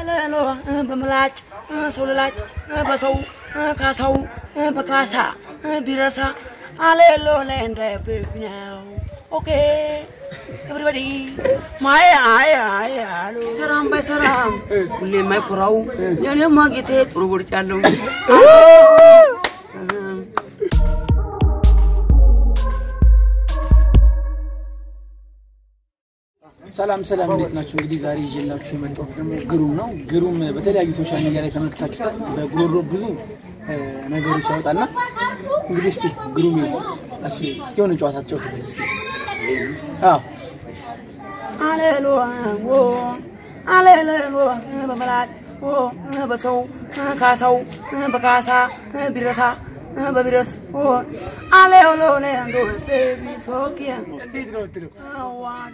አለሎ በምላጭ ሰው ልላጭ በሰው ካሳው በካሳ ቢረሳ አለሎ ላይ እንዳይብኝ ነው። ኦኬ ኤቭሪባዲ ማይ አይ አይ አሉ ሰራም ባይሰራም ሁሌ የማይኮራው የኔማ ጌቴ ጥሩ ውርጭ ያለው ሰላም ሰላም፣ እንዴት ናቸው? እንግዲህ ዛሬ ይዤላችሁ የመጣሁት ደግሞ ግሩም ነው። ግሩም በተለያዩ ሶሻል ሚዲያ ላይ ተመልክታችሁታል። በጉሮሮ ብዙ እ፣ ነገሮች ያወጣልና እንግዲህ እስኪ ግሩም እስኪ የሆነ ጨዋታ ተጫውትልን እስኪ። አዎ አለሎ ወ አለሎ በመላጭ ወ በሰው ካሳው በካሳ ቢረሳ በቢረስ ወ አለሎ ለንዶ ቤቢ ሶኪያ እንዴት ነው የምትለው? አዋዲ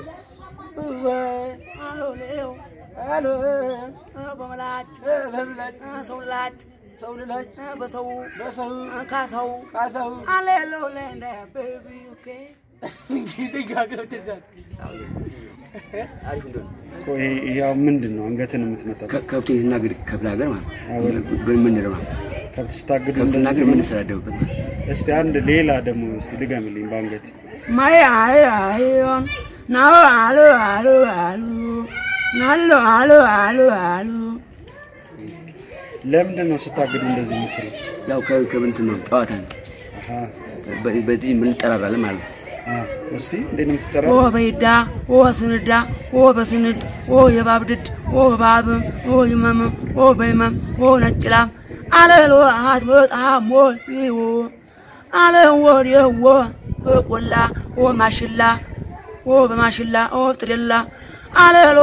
አሎሌው አሎ በመላጭ በምላጭ ሰው ላጭ ሰው ልላጭ በሰው በሰው ካሳው ካሳው አለሎ ለንደ ቤቢ ኦኬ እንግዲህ ጋገው ተዛት አሪፍ እንደሆነ ቆይ ያው ምንድን ነው አንገትን የምትመጣው? ከብት ስናገድ ክፍለ ሀገር ማለት ነው በምንለው ማለት ነው። ከብት ስታግዱ ከብት እንደዚህ ስናገድ ነው? የምንሰዳደብበት ማለት ነው። እስቲ አንድ ሌላ ደግሞ እስቲ ድገምልኝ በአንገት ማይ አይ አይዮን ናሎ አሉ አሉ አሉ ናሎ አሉ አሉ አሉ ለምንድን ነው ስታግዱ እንደዚህ የምትለው? ያው ከ- ከብንትን ነው ጨዋታ ነው። አሃ በ- በዚህ የምንጠራራለን ማለት ነው። አ እስቲ እንዴት ነው የምትጠራ? ኦ በይዳ ኦ ስንዳ ኦ በስንድ ኦ የባብድድ ኦ በባብ ኦ ይመም ኦ በይመም ኦ ነጭላም አለሎ አሃት በጣም ወዲዎ አለ ወዲዎ በቆላ ኦ ማሽላ ኦ በማሽላ ኦ ጥደላ አለሎ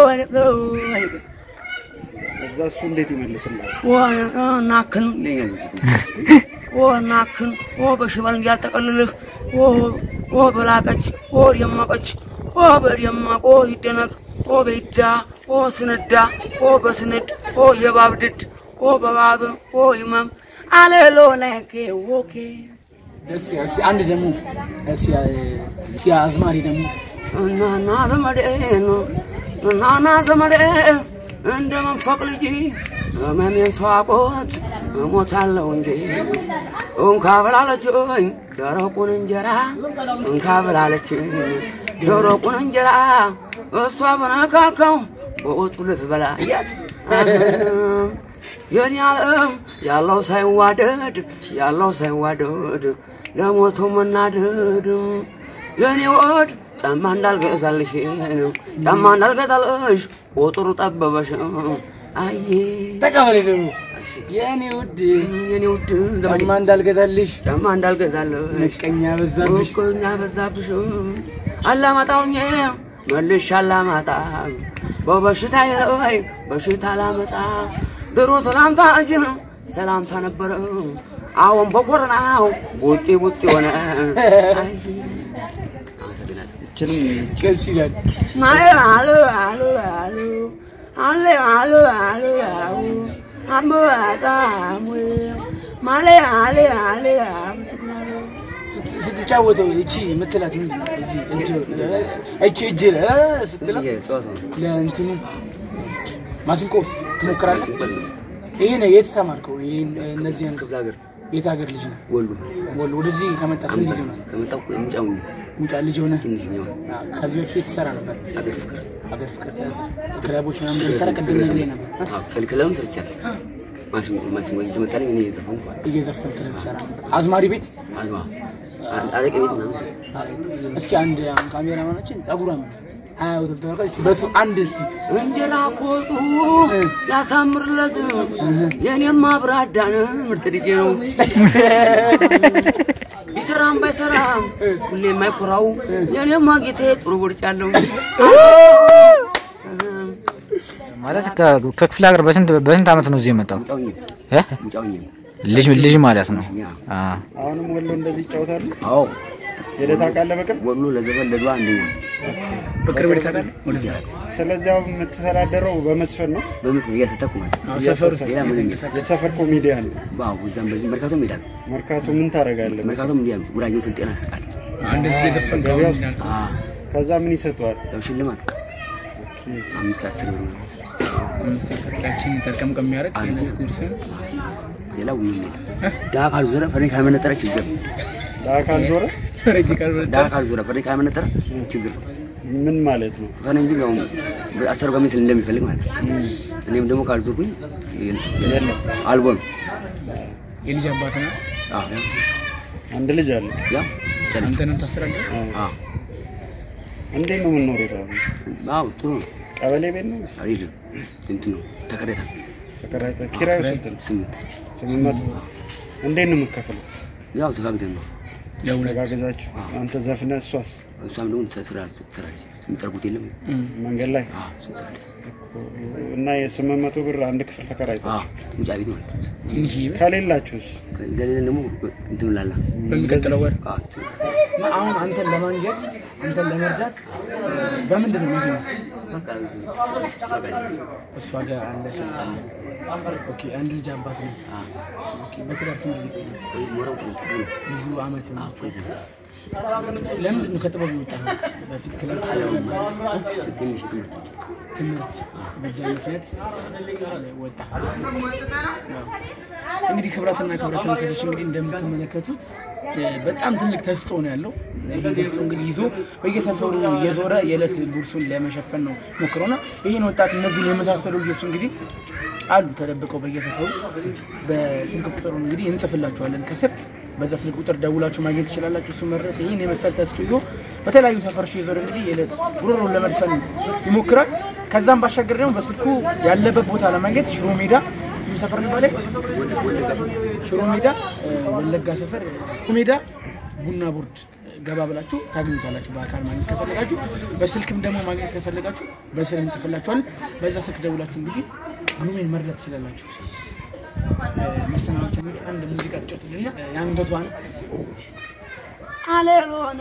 እዛ እሱ እንዴት ይመልስልሃል? ኦ ናክን ይለኛል። ኦ ናክን ኦ በሽመል እንዲያጠቀልልህ ኦ ኦ በላቀች ኦ ደመቀች ኦ በደማቅ ኦ ይደነቅ ኦ በይዳ ኦ ስንዳ ኦ በስንድ ኦ የባብድድ ኦ በባብ ኦ ይመም አለሎ ላይኬ ኦኬ ደስ ይላል። እስኪ አንድ ደግሞ እስኪ እስኪ አዝማሪ ደግሞ እናና ዘመዴ ነው እናና ዘመዴ እንደ መንፈቅ ልጅ ህመሜን ሰዋቆት እሞታለሁ እንጂ እንካ ብላለችኝ ደረቁን እንጀራ እንካ ብላለችኝ ደረቁን እንጀራ እሷ በነካካው በወጡ ልትበላ እያት የኔ ዓለም ያለው ሳይዋደድ ያለው ሳይዋደድ ለሞተው መናደድ የኔ ወድ ጫማ እንዳልገዛልሽ ጫማ እንዳልገዛልሽ ቁጥሩ ጠበበሽ አይ ተቀበሌ ደግሞ የእኔ ውድ የኔ ውድ ዘመዴ ጫማ እንዳልገዛልሽ ጫማ እንዳልገዛልሽ ምቀኛ በዛብሽ ምቀኛ በዛብሽ አላማጣውኝ መልሽ አላማጣ በበሽታ ላይ በሽታ ላመጣ ድሮ ሰላምታ እጅ ሰላምታ ነበረ አሁን በኮረናው ቡጢ ቡጢ ሆነ አይ እችንም ደስ ይላል። ማይ አሉ አሉ አሉ አለ አሉ አሉ አሉ አምባጣሙ ማለ አለ አለ አመሰግናለሁ። ስት- ስትጫወተው እቺ የምትላት ምንድን ነው? እዚህ እጅ እቺ እጅ ለ ስትለው ይሄ ጨዋታ ነው። ለእንትኑ ማስንቆ ትሞክራለህ። ይሄ ነው የት ተማርከው? ይሄን እነዚህን ክፍለ ሀገር የት ሀገር ልጅ ነው? ወሎ ወሎ ወደዚህ ከመጣ ስንት ጊዜ ነው? ከመጣሁ የምጫው ሙጫ ልጅ ሆነ ትንሽ ነው። ከዚህ በፊት ትሰራ ነበር። ሀገር ፍቅር ሀገር ፍቅር ክለቦች ምናምን እንደሚሰራ ቅድም ነግሬህ ነበር። አዎ፣ ክልክለውም ሰርቻለሁ። ማሲንቆ ማሲንቆ እየተመታልኝ እኔ እየዘፈንኩ እየዘፈንክ ነው የምትሰራ ነበር። አዝማሪ ቤት አዝማ አለቀ ቤት ምናምን እስኪ አንድ አሁን ካሜራማናችን ጸጉሯም አያዩትም ተመልካች እስኪ በሱ አንድ እስኪ እንጀራ ኮጡ ያሳምርለት የኔማ ብራዳን ምርጥ ልጄ ነው። ቢሰራም ባይሰራም ሁሌ የማይኮራው የኔማ ጌቴ ጥሩ ውርጭ ያለው ማለት ከ- ከክፍለ ሀገር በስንት በስንት ዓመት ነው እዚህ የመጣው? ምጫውኝ እ? ምጫውኝ ልጅ ልጅ ማለት ነው። ያ አ አሁንም ወሎ እንደዚህ ይጫወታሉ? አዎ ሄደህ ታውቃለህ በቅርብ? ወሎ ለዘፈን ለድዋ አንደኛ በቅርብ ታውቃለህ? ስለዚህ አሁን የምትተዳደረው በመስፈን ነው? በምስል እያሳሰብኩ ማለት ነው። ሰፈር ውስጥ ሌላ ምንም የለም። የሰፈር ኮሜዲያን ነው። ዋው እዛም በዚህ መርካቶም ሄዳል። መርካቶ ምን ታደርጋለህ? መርካቶም እንዲያ ጉራጌው ስልጤና ያስቃል። እንደዚህ እየዘፈንክ ገበያ አሁን ውስጥ አዎ ከዛ ምን ይሰጠዋል? ያው ሽልማት አምስት አስር ብር ነው። አምስት አስር ያችን ጠርቀምቀም የሚያደርግ የዕለት ጉርስን ሌላው ምንም የለም። ድሀ ካልዞረ ፈረንጅ ካልመነጠረ ችግር ነው። ለአካል ዞረ ፈረጅ ቃል ድሀ ካልዞረ ፈረንጅ ካልመነጠረ ችግር ነው። ምን ማለት ነው? ፈረንጅ ያው አስተርጓሚ ስል እንደሚፈልግ ማለት ነው። እኔም ደግሞ ካልዞርኩኝ የለም አልቦ ነው። የልጅ አባት ነው። አዎ አንድ ልጅ አለ። ያው ጨነች። አንተንም ታስራለህ። አዎ እንዴት ነው የምንኖሩት? አሁን አዎ ጥሩ ነው። ቀበሌ ቤት ነው አይደለም እንትን ነው ተከራይታ ተከራይተ ኪራዩ ስንት ነው? ስምንት ስምንት መቶ እንዴት ነው የምትከፍለው? ያው ተጋግዘን ነው። ለሁለት ተጋግዛችሁ አንተ ዘፍነ እሷስ እሷም ደግሞ ስራ ትሰራለች። የሚጠርጉት የለም መንገድ ላይ አዎ እሱን ትሰራለች። እና የስምንት መቶ ብር አንድ ክፍል ተከራይተ አዎ ውጫ ቤት ማለት ነው። ትንሽዬ ቤት ከሌላችሁስ እንደሌለ ደግሞ እንትን ላላ በሚቀጥለው ወር አዎ እና አሁን አንተን ለማግኘት አንተን ለመርዳት በምንድን ነው የሚገኘው? በቃ ትሰራለች። እሷ ጋር አለ ሰው። ኦኬ አንድ ልጅ አባት ነው። ኦኬ በትዳር ስንት ጊዜ ቆየ? ወይ ሞረው እንትን ነው። ብዙ አመት ነው። አዎ ቆይተናል። ለምንድን ነው ከጥበብ የወጣኸው? በፊት ክለብ ስራ ትንሽ ትምህርት ትምህርት በዛ ምክንያት ወጣ። እንግዲህ ክብረትና ክብረት ተመልካቾች እንግዲህ እንደምትመለከቱት እ፣ በጣም ትልቅ ተስጦ ነው ያለው። ይህ ተስጦ እንግዲህ ይዞ በየሰፈሩ እየዞረ የዕለት ጉርሱን ለመሸፈን ነው ሞክረውና ይህን ወጣት እነዚህን የመሳሰሉ ልጆች እንግዲህ አሉ ተደብቀው በየሰፈሩ በስልክ ቁጥሩ እንግዲህ እንጽፍላችኋለን ከስር በዛ ስልክ ቁጥር ደውላችሁ ማግኘት ትችላላችሁ። እሱ መረት ይህን የመሰል ተስጦ ይዞ በተለያዩ ሰፈሮች እየዞረ እንግዲህ የዕለት ጉሮሮን ለመድፈን ይሞክራል። ከዛም ባሻገር ደግሞ በስልኩ ያለበት ቦታ ለማግኘት ሽሮ ሜዳ ምን ሰፈር ነው ይባላል? ሽሮ ሜዳ እ፣ ወለጋ ሰፈር ሽሮ ሜዳ ቡና ቦርድ ገባ ብላችሁ ታገኙታላችሁ። በአካል ማግኘት ከፈለጋችሁ፣ በስልክም ደግሞ ማግኘት ከፈለጋችሁ በስልክ እንጽፍላችኋለን። በዛ ስልክ ደውላችሁ እንግዲህ ግሩሜን መርዳት ትችላላችሁ። መሰናበቻ እንግዲህ አንድ ሙዚቃ ትጫወትልና የአንገቷን አሌሎና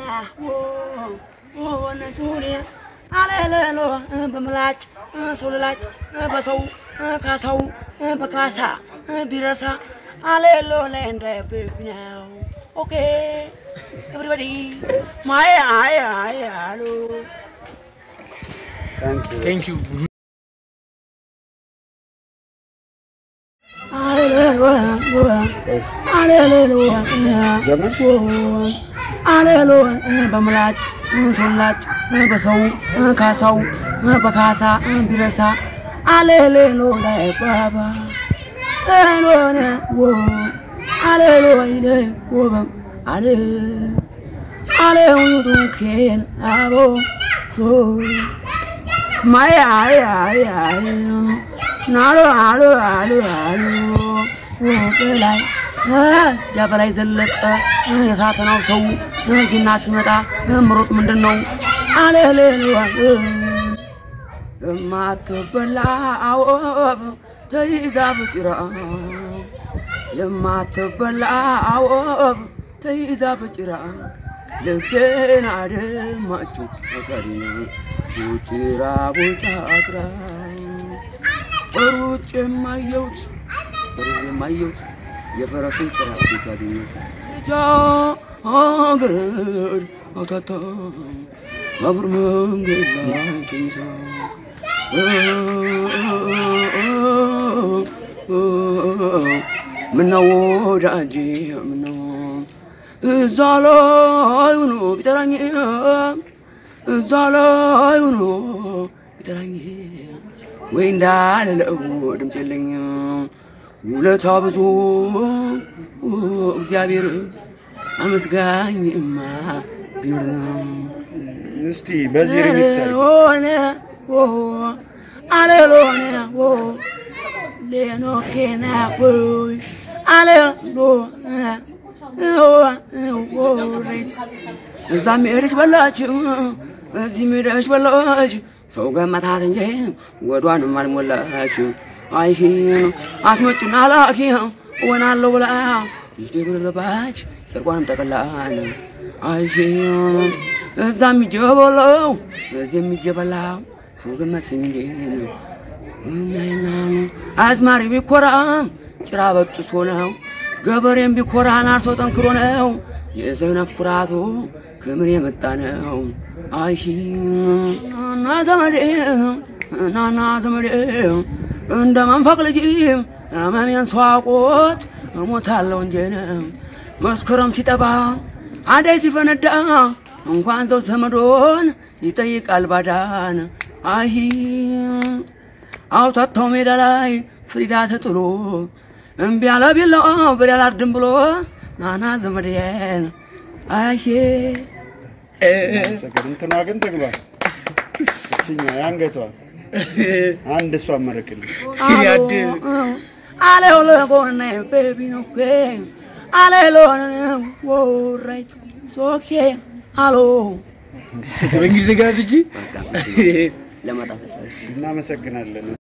ወነ ሱሪያ አሌሌሎ በምላጭ ሰው ልላጭ በሰው ካሳው በካሳ ቢረሳ አሌሎ ላይ እንዳይብኛው ኦኬ ኤቭሪባዲ ማይ አይ አይ አሉ ታንክ ዩ ቴንክ ዩ አሌሎ በምላጭ ሶላጭ በሰው ካሳው በካሳ ቢረሳ አሌሌሎ ላይ ባባ ሎነ አሌሎ ይለ ወበም አሌ አሌውቱ ኬን አቦ ማይ አይ አይ አይ ናሎ አሎ አሎ አሎ በላይ ያበላይ ዘለቀ የሳተናው ሰው ጅና ሲመጣ ምሮጥ ምንድን ነው አለሌዋ የማትበላ አወፍ ተይዛ በጭራ የማትበላ አወፍ ተይዛ በጭራ ልቤን አደማችው ፈቃድና ቡጭራ ቡጫ አስራ ሩጭ የማየውት ሩጭ የማየውት የፈረሱን ጭራ ቤት ያገኘት ልጃገረድ አውታታ ባቡር መንገድ ላይ ተኝታ ምነው ወዳጄ ምነው እዛ ላይ ሆኖ ቢጠራኝ እዛ ላይ ሆኖ ቢጠራኝ ወይ እንዳልለው ድምፅ የለኝ ውለታ ብዙ እግዚአብሔር አመስጋኝማ ቢኖርም እስቲ በዚህ ሪሚክስ አድርግ። ሆነ አለሎነ ሌኖኬና አለሎ ሬት እዛም ሄደች በላችው እዚህም ሄደች በላች ሰው ገመታት እንጂ ወዷንም አልሞላች አይሂን አስመጭና ላኪ እሆናለሁ ብላ ይዤ ገባች ጨርቋንም ጠቅላን አይሂን እዛም ሂጄ በላው እዚህም ሂጄ በላው ሰው ገመትሰኝ እንጂ እናይናኑ አዝማሪ ቢኮራም ጭራ በጥሶ ነው ገበሬም ቢኮራን አርሶ ጠንክሮ ነው የሰነፍ ኩራቱ ክምር የመጣ ነው አይሺ ናና ዘመዴ ናና ዘመዴ እንደ መንፈቅ ልጅ ህመሜን ሰዋቆት እሞታለሁ እንጂ መስከረም ሲጠባ አደይ ሲፈነዳ እንኳን ሰው ዘመዶን ይጠይቃል ባዳን አይ አውታታው ሜዳ ላይ ፍሪዳ ተጥሎ እምቢ አለ ቢላው በሬ አላርድም ብሎ ናና ዘመዴን አይ ሰገድ እንትኗ ግን ትግባ እችኛ ያንገቷ አንድ እሷ መረቅልኝ ያድ አለው ለጎነ ቤቢ ነው አለ ለሆነ ወራይት ሶኬ አሎ በእንግሊዝ ጋር እንጂ ለማጣፈጥ እናመሰግናለን።